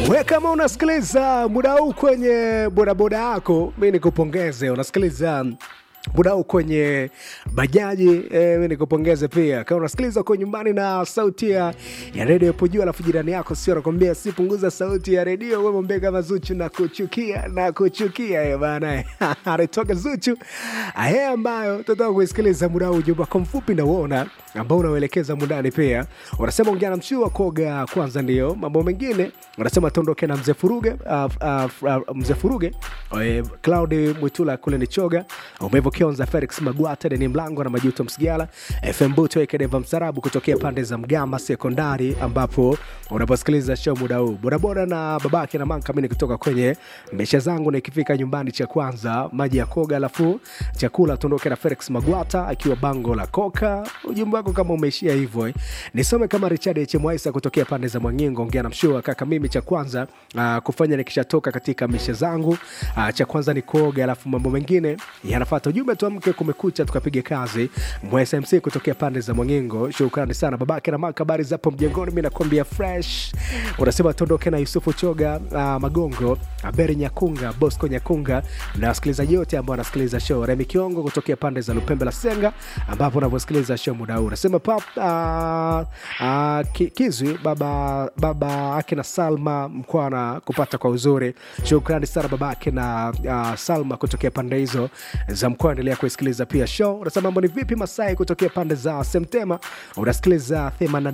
We kama unasikiliza muda huu kwenye bodaboda yako, mi nikupongeze. Unasikiliza muda huu kwenye bajaji eh, mi nikupongeze pia. Kama unasikiliza uko nyumbani na sauti ya ya redio ipo juu, alafu jirani yako sio anakwambia si punguza sauti ya redio, we mwambie kama Zuchu na kuchukia na kuchukia eh, bana anatoka Zuchu aye, ambayo tunataka kuisikiliza muda huu. Ujumbe wako mfupi nauona ambao unauelekeza mundani pia unasema ongea na mshua koga kwanza, ndio mambo mengine unasema tuondoke na mzee Furuge uh, uh, uh, mzee Furuge uh, Claudi Mwitula kule ni choga umevo Kionza Felix Magwata Deni Mlango na Majuto Msigala FM Buto Ekedeva Msarabu kutokea pande za Mgama Sekondari, ambapo unaposikiliza show muda huu bodaboda na babake na manka mini kutoka kwenye mesha zangu, na ikifika nyumbani cha kwanza maji ya koga, alafu chakula tuondoke na Felix Magwata akiwa bango la koka. Ujumbe wako kama umeishia hivyo eh. Nisome kama Richard H Mwaisa kutokea pande za Mwangingo, ongea na mshua kaka, mimi cha kwanza uh, kufanya nikishatoka katika mishe zangu uh, cha kwanza ni kuoga, alafu mambo mengine yanafuata. Ujumbe tuamke, kumekucha, tukapiga kazi. Mwesa MC kutokea pande za Mwangingo, shukrani sana babake na maka, habari zapo mjengoni, mi nakwambia fresh. Unasema tuondoke na Yusufu Choga uh, Magongo, Aberi Nyakunga, Bosco Nyakunga na wasikilizaji wote ambao wanasikiliza show. Remi Kiongo kutokea pande za Lupembe la Senga, ambapo unavyosikiliza show muda huu. Unasema pap uh, uh, ki, Kizwi baba baba ake na Salma Mkwana kupata kwa uzuri. Shukrani sana babake na uh, Salma kutokea pande hizo za mkoa. Endelea kuisikiliza pia show. Unasema mambo ni vipi? Masai kutokea pande za Semtema unasikiliza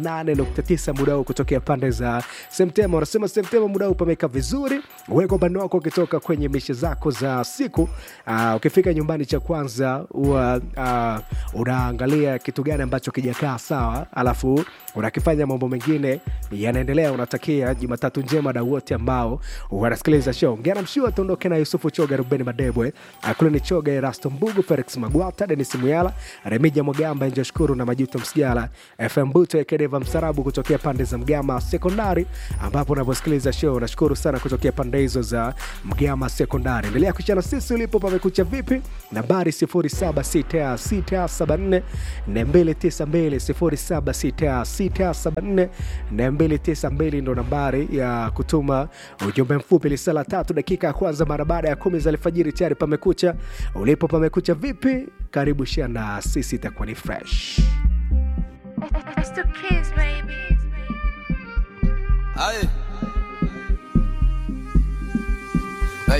88.9 muda huu kutokea pande za Semtema. Unasema Semtema muda huu pameka vizuri, weka upande wako ukitoka kwenye mishe zako za siku. Uh, ukifika nyumbani, cha kwanza huwa uh, unaangalia kitu gani ambacho kijakaa sawa, alafu unakifanya mambo mengine yanaendelea. Unatakia Jumatatu njema na wote ambao wanasikiliza show. Ngana mshua tuondoke na Yusufu Choga, Rubeni Madebwe, Akulini Choga, Erasto Mbugu, Felix Magwata, Denis Muyala, Remija Mwagamba, Njo Shukuru na Majuto Msigala, FM Buto Ekedeva Msarabu kutokea pande za Mgama Sekondari, ambapo unavyosikiliza show. Nashukuru sana kutokea pande hizo za Mgama Sekondari. Endelea kuchana sisi ulipo pamekucha vipi, nambari 076674 292 076674 ndo nambari ya kutuma ujumbe mfupi. Lisala tatu dakika ya kwanza mara baada ya kumi za alfajiri, tayari pamekucha. Ulipo pamekucha vipi? Karibu shana sisi, itakuwa ni fresh. It's the kids, baby. Aye.